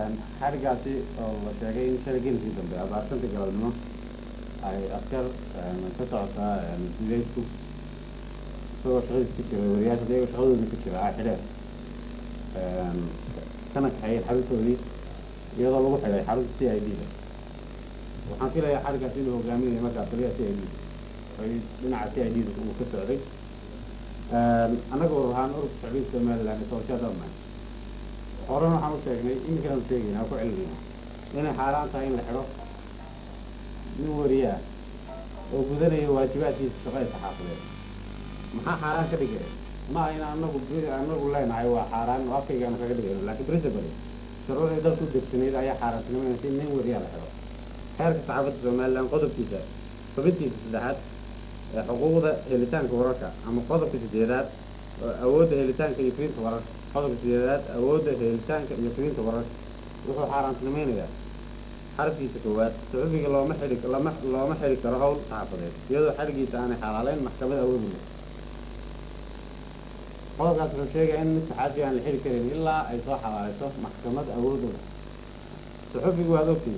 xarigaasi oo la sheegay in shalay gelikii dambe abaartanta galabnimo ay askar ka socota duleysku isagoo shaqadiis ku jira wariyaasha iyagoo shaqadooda ku jira xidheen kana kaxeeyeen xaruntoodii iyadoo lagu xidhay xarunta c i d da waxaan filayaa xarigaasi inuu hogaaminayo markaa taliya c i d ay dhinaca c i d da uu ka socday annaga urur ahaan ururka shacbiga somaliland sooshaadama horena waxaan u sheegnay iminkana u sheegayna aan ku celinayna inay xaaraan tahay in la xidho nin wariye ah oo gudanayo waajibaadkiisa shaqada saxaafadeed maxaa xaaraan ka dhigaya ma aha in anagu anagu leenahay waa xaaraan oo afkaygaanu kaga dhigayno laakiin principally shuruucdii dalku degsanayd ayaa xaaraantinimaynaysa in nin wariyaa la xidho xeerka saxaafadda somaliland qodobkiisa xubintiisa saddexaad ee xuquuqda helitaanka wararka ama qodobka sideedaad awoodda helitaanka iyo firinta wararka qodobka sideedaad awoodda helitaanka iyo firinta wararka wuxuu xaaraantinimaynayaa xarafkiisa koowaad saxufiga looma xidhi lama looma xidhi karo hawl saxaafadeed iyadoo xadhigiisa aanay xalaaleyn maxkamad awoodi leh qodobkaas wuxuu sheegaya in mid saxaafi aan la xidhi karin ilaa ay soo xalaalayso maxkamad awoodu leh saxufigu waad ogtihiin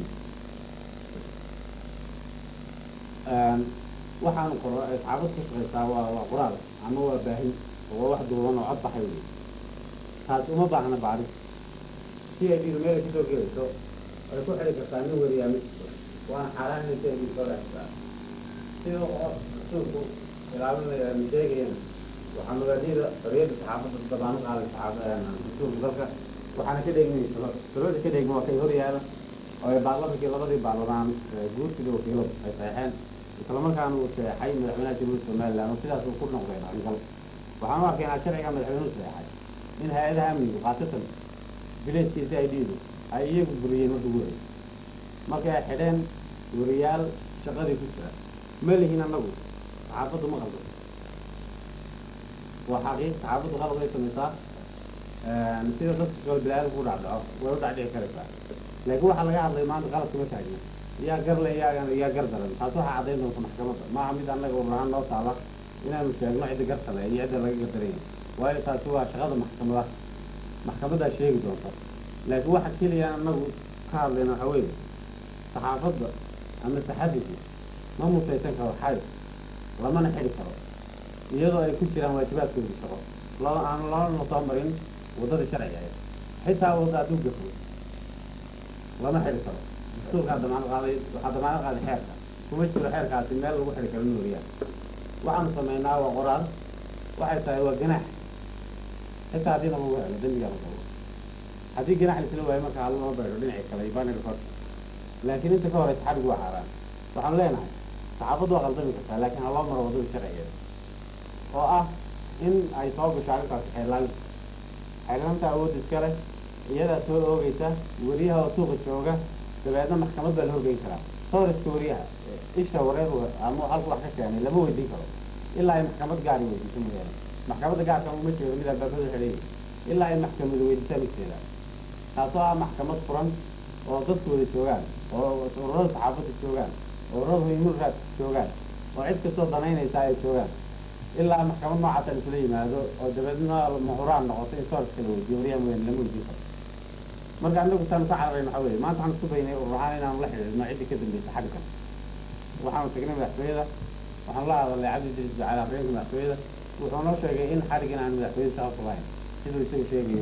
waxaanu qoro ay saxaafad ka shaqaysaa waa waa qoraal ama waa baahin oo waa wax duuban oo cod baxay wey taas uma baahna bacris si ay dhidu meel ay kusoo gelayso ay ku xidhi kartaa nin wariyaa mid waana xaaraan inay si ay dhidu soo dhexsaa sida rasuulku ilaalinaya sheegayana waxaa mabaadida xoriyadda saxaafadda dabaanu qaaday saxaafada rasuulka dalka waxaana ka dheegmay shuruucda ka dheegma waa kay hor yaala oo ay baarlamankii labadii baarlamaan guurtida wakiiladu ay saxeexeen islamarkaana uu seexay madaxweynaha jamhuuriyadda somaliland oo sidaas uu ku noqday arringal waxaan u arkaynaa sharciga madaxweynuhu seexay in hay-adaha amnigu khaasatan bileedkiisa ay dhiidu ay iyagu buriyeen marka ugu horey markay ay xidheen wariyaal shaqadii ku jira ma lihin annagu saxaafaddu ma qaldo waa xaqiiq saxaafaddu qalad ay samaysaa sida dadka shaqada bilaadan ku dhacdhaco way u dhacdhici karaysaa laakiin waxaa laga hadlay maanta qaladkuma taagna yaa garle yaa yaa gar daran taas waxaa caddayn doonta maxkamadda maaha mid annaga ururahaan noo taala inaanu sheegno cidda gartale iyo cidda laga gardaranya waayo taasi waa shaqada maxkamada maxkamaddaa sheegi doonta laakiin waxa keliya annagu ka hadlayna waxaa weeye saxaafadda ama saxafigu ma mutaysan karo xarig lamana xidhi karo iyadoo ay ku jiraan waajibaadkooda shaqo loo aan loona soo marin waddada sharciga ahayd xitaa wadda hadduu gafo lama xidhi karo dastuurkaa damaanad qaaday waxaa damaanad qaaday xeerka kuma jiro xeerkaasi meel lagu xidhi karo nooriyaa waxaanu samaynaa waa qoraal waxay tahay waa ganaax xitaa haddii lagu helo dembigaa la qabo haddii ganaax laisla waayo marka hal loo beedho dhinacii kale banir kor laakiin inta ka horeysa xadhigu waa xaaraan waxaan leenahay saxaafaddu waa qaldami kartaa laakiin ha loo maro waddada sharcigeeda oo ah in ay soo gasho arrintaasi xeelaalinta xeelaalinta awoodda iska leh iyadaa soo oogeysa weriyaha oo suuqa jooga dabeedna maxkamad baa la horgeyn karaa sawriska weriyaha isha wareer ama halku wax ka keenay lama weydiin karo ilaa ay maxkamad gaari weydiiso mooyaane maxkamadda gaarka uma jeedo mid albaabada xidhay ilaa ay maxkamadu weydiisaa midkeeda taasoo ah maxkamad furan oo dadku wada joogaan oo ururada saxaafadda joogaan oo ururada huymurraadka joogaan oo cid kastoo danaynaysa ay joogaan ilaa maxkamad noocaasa isla yimaado oo dabeedna muxuraan noqoto in sawriska la weydiiyo weriyaha mooyaane lama weydiin karo marka anagu taanu ka cararayn waxaa weeye maanta waxaan isku baynay ururahaan inaanu la xidhiidhno ciddii ka dambaysa xaggan waxaanu tagnay madaxtooyada waxaan la hadalnay cabdi idriis ducaale afreenka madaxtooyada wuxuu noo sheegay in xadhigan aan madaxtooyada shaqa ku lahayn siduu isagu sheegayo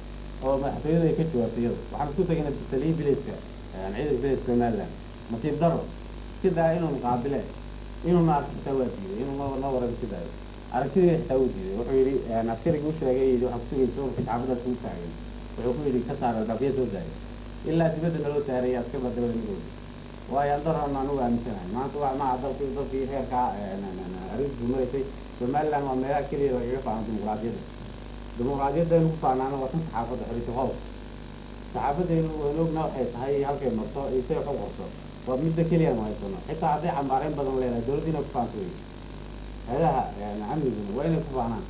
oo madaxtooyadu ay ka jawaabtay iyadu waxaan isku tagnay taliyi bileedka ciidanka bileedka somaliland masiib daro sidaa inuun qaabile inuuna arki xitaa waa diiday inuu noo noo waran sidaayo aragtidii xitaa wuu diiday wuxuu yidhi askarigii u sheegay yidhi waxaan kusugay suurka saxaafadaas ugu taagan wuxuu ku yidhi ka saara dhafiya soo daaya ilaa dibadda naloo saaraya askar baa dabada midooda waayo andaroona anugu aaminsanahay maanta waa maha dalki dalkii heerkaa arrintiisu maraysay somaliland waa meelaha keliya lagaga faano dimuqraadiyadda dimuqraadiyadaynu ku faanaana waa tan saxaafadda xoriysa qodob saxaafadaynu waynu ogna waxay tahay halkay marto iyo say wax u qorto waa midda keliya nu haysano xitaa hadday cambaareyn badan leedahay dowladda inay ku faanto wey hay-adaha amniguna waa inay ku faanaan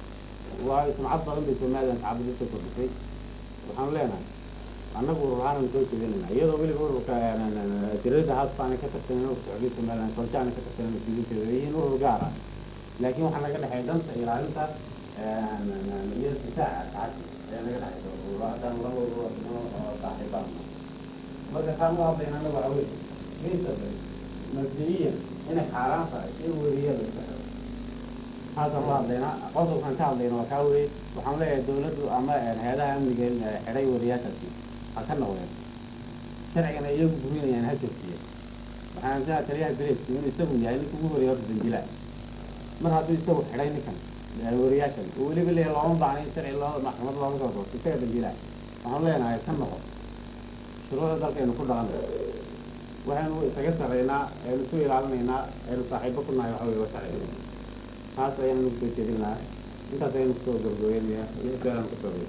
waayo sumcad badan bay somaliland saxaafadda ka kordhisay waxaanu leenahay annagu ururahaanan soo jeedinayna iyadoo weliba ururka tirada haasbaana ka tirsanen ururka xoriyadda somaliland koljaana ka tirsanen mas-uuliyiinteeda ay yihiin urur gaar ah laakiin waxaa naga dhexeeya danta ilaalinta iyo difaaca saxaafadda ayaa naga dhexeysa ururahadan laba urur oo saaxiibaan marka kaan u hadlayna anagu waxa weye geesaba mabdi'iyan inay xaaraan tahay in weriya la saxo taasaan u hadlaynaa qodobkaan ka hadlayna waa kaa weye waxaan leeyahay dawladdu ama hay-adaha amniga xidhay weriyaashaasi ha ka noqdeen sharcigana iyagu burinayaan ha joojiye waxaan aaminsanaa taliyaha bileedku inuu isagu yahay ninka ugu horeeya horta dambiilaha mar hadduu isagu xidhay ninkan weriyaashan oo weliba leeyahay looma baahna in sharci loo maxkamad looga soo doorto isaga dambiilaha waxaan leenahay ka noqo shuruucda dalkaynu ku dhaqan waxaynu isaga sarreynaa aynu isu ilaalinaynaa aynu saaxiibo ku nahay waxa weye waa sharciga taas ayaan nagu soo jeedin lahaa intaas ayaynu kusoo gabagabeynaya iyo su-aalaan kusoo gabay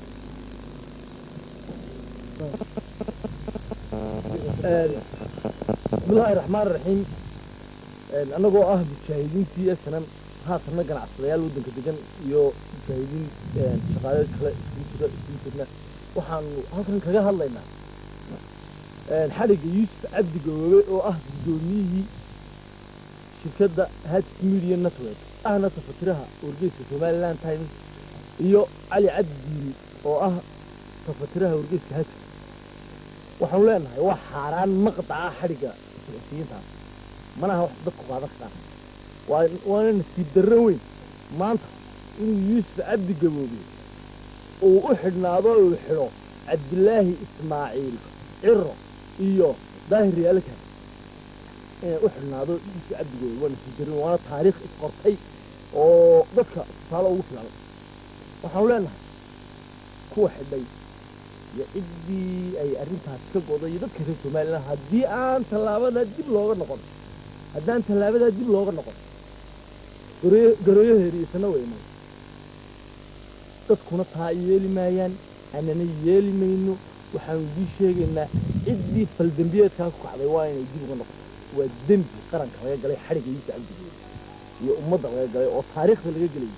bismillaahi raxmaan raxiim annagoo ah mujaahidiintii esanan haatanna ganacsadayaal waddanka degan iyo mujaahidiin shaqaale kale isugu jira isugu jirna waxaanu halkan kaga hadlaynaa xadhigga yuusuf cabdi gaboobe oo ah guddoomiyihii shirkadda hajk media network ahna tafatiraha wargeyska somaliland times iyo cali cabdi diiri oo ah tafatiraha wargeyska hajka waxaanu leenahay waa xaaraan maqdaca xadhigga sicisiyiintaas mana aha wax dadku qaadan karaan waa waana nasiib darro weyn maanta inuu yuusuf cabdi gaboobe uu u xidhnaado uu xidho cabdilaahi ismaaciil ciro iyo daahir yaalkan inay u xidhnaado yuusuf cabdi gaboobe waa nasiib darro waana taariikh isqortay oo dadka tusaale ugu filan waxaanu leenahay kuwa xidhay iyo ciddii ay arrintaas ka goday iyo dadka reer somaliland haddii aan tallaabadaa dib looga noqon haddaan tallaabadaa dib looga noqon garooyaheeriisana weynay dadkuna taa yeeli maayaan anana yeeli mayno waxaanu idii sheegaynaa ciddii faldembiyeedkaa ku kacday waa inay dib uga noqoto waa dembi qaranka laga galay xadhigga yuusuf cabdigeeda iyo ummadda laga galay oo taariikhda laga gelayay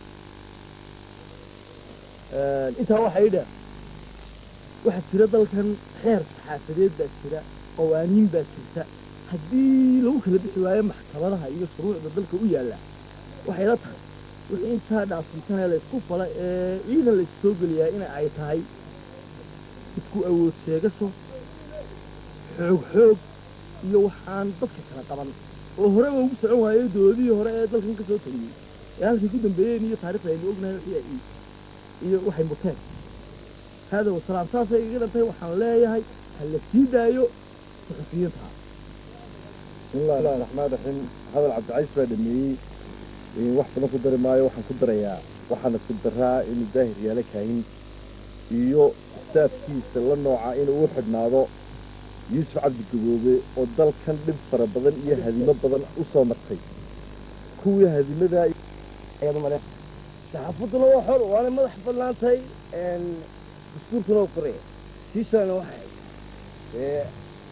intaa waxaa ii dheer waxaa jira dalkan xeer saxaafadeed baa jira qawaaniin baa jirta haddii lagu kala bixi waayo maxkamadaha iyo shuruucda dalka u yaalla waxay la tahay wixii intaa dhaafintana la isku fala ee ciidan la issoo geliyaa in ay tahay isku awood sheegasho xoog xoog iyo waxaan dadka kala qaban oo horeba ugu socon waayey dowladihii hore ee dalkan ka soo taliyey ee halkay ku dambeeyeen iyo taarikhda aynu ognahay wixii ay iyo waxay muteen هذا والسلام ساسا يقدر تي وحن لا يهي هل سيدايو صحفيتها بسم الله الرحمن الرحيم هذا العبد العزيز بaa dhameeyey wax badan ku dari maayo waxaan ku darayaa waxaana ku daraa inuu daahir yaala kahin iyo staafkiisa la nooca inuu u xidhnaado yuusuf cabdi gaboobe oo dalkan dhib fara badan iyo hadimo badan u soo martay kuwii hadimadaa ayaad u maleyn saxaafaduna waa xor waana madax bannaan tahay dastuurkuna u qoraya siishaana waxay ee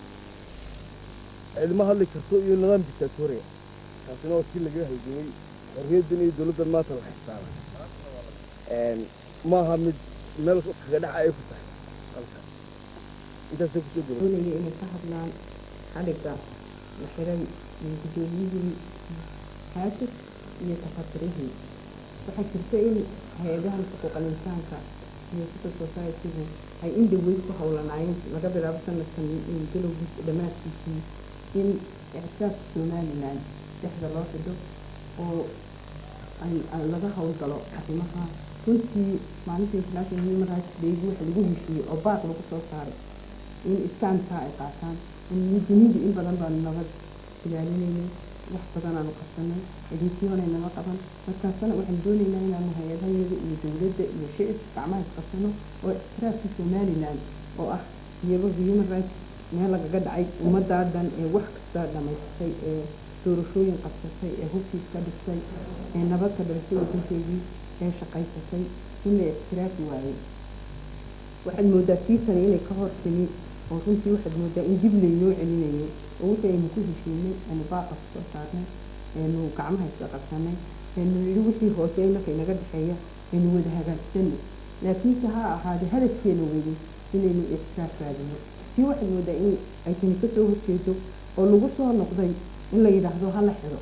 cilmo hadli karto iyo nidaam dictatoriya taasina waa kii laga halgamay xorriyaddan iyo dowladdan maanta la xisaaba maaha mid meel kaga dhaca ay ku tahay halka intaasay kusoo gaba doonaya inay ka hadlaan xadhigga la xiray guddoomiyihii haajir iyo tafatirihii waxaa jirta in hay-adahan xuquuqal insaanka iyo civil society-gu ay in dhaweyd ku howlanaayeen laga bilaabo sanadkan galowgiisa dhammaadkiisii in ictisaabka somaliland dhexda loo xidho oo laga howlgalo arrimaha runtii maalinta international human rights day waxa lagu heshiiyey oo baaq lagu soo saaray in iskaankaa ay qaataan muwaadiniinta in badan baanu nabad ilaalinaynay wax badan aanu qabsanay adeegyoona nama qaban markaasana waxaan doonaynaa inaanu hay-adahayada iyo dowladda iyo shicibka gacmaha isqabsano oo ictiraafka somaliland oo ah iyaba human rights meel lagaga dhacay ummaddaa dhan ee wax kasta dhamaysatay ee doorashooyin qabsatay ee hubkiis ka dhigtay ee nabad ka dhalisay wadankeedii ee shaqaysatay in la ictiraafi waayey waxaad moodaa tiisani inay ka hor timi oo runtii waxaad moodaa in dib laynoo celinayay oo wixii aynu ku heshiinay aynu baaqa kusoo saarnay aynu gacmaha isla qabsanay aynu yidhi wixii hoose innaka inaga dhexeeya aynu wada hagaagsanay laakiinse ha ahaadee hadafkeena weli inaynu ictiraaf raadino tii waxaad moodaa in ay tani kasoo horjeedo oo lagu soo noqday in la yidhaahdo hala xidho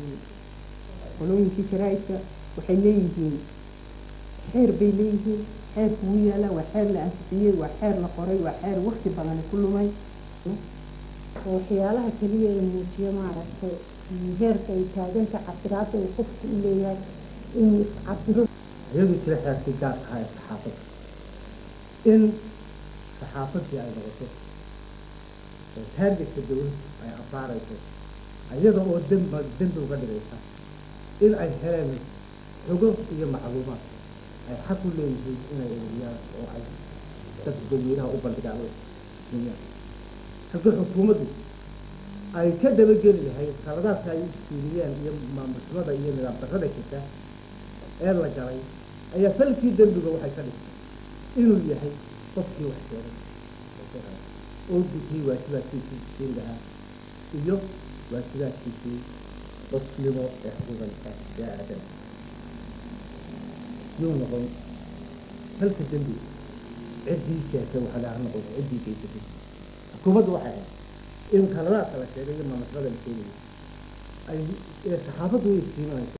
qolooyinkii jaraaidka waxay leeyihiin xeer bay leeyihiin xeerku wuu yaalaa waa xeer la ansixiyey waa xeer la qoray waa xeer waqti badani ku lumay waxyaalaha keliya ee muujiya maaragtay heerka ay taaganta cabiraadda uu qofku u leeyahay inuu iscabiro iyadu jira xeerkii gaarka ahaa ee saxaafadda in saxaafaddii ay noqoto oo taargetka dawladdu ay abaarayso iyada oo demba dembi uga dhigaysa in ay heleen xogo iyo macluumaad ay xaq u leeyihiin inay eegiyaan oo ay dadka dadweynaha u bandhigaan oo dunyaan halkii xukuumaddu ay ka dabageli lahayd qaladaadka ay isfiiriyeen iyo maamulxumada iyo nidaam darrada jirta ee la galay ayaa falkii dembiga waxay ka dhigtay inuu yahay qofkii wax sheegay oo gudiyey waajibaadkiisii siin lahaa iyo waajibaadkiisii qofnimo ee xuquuqanka ee aadan yuu noqon falka dembiga ciddii sheegtay waxa laga noqon ciddii geysatay xukuumaddu waxay ahayd in qaladaadka la sheegay iyo maamulxumada la sheegayay ay ee saxaafaddu way istiimanayso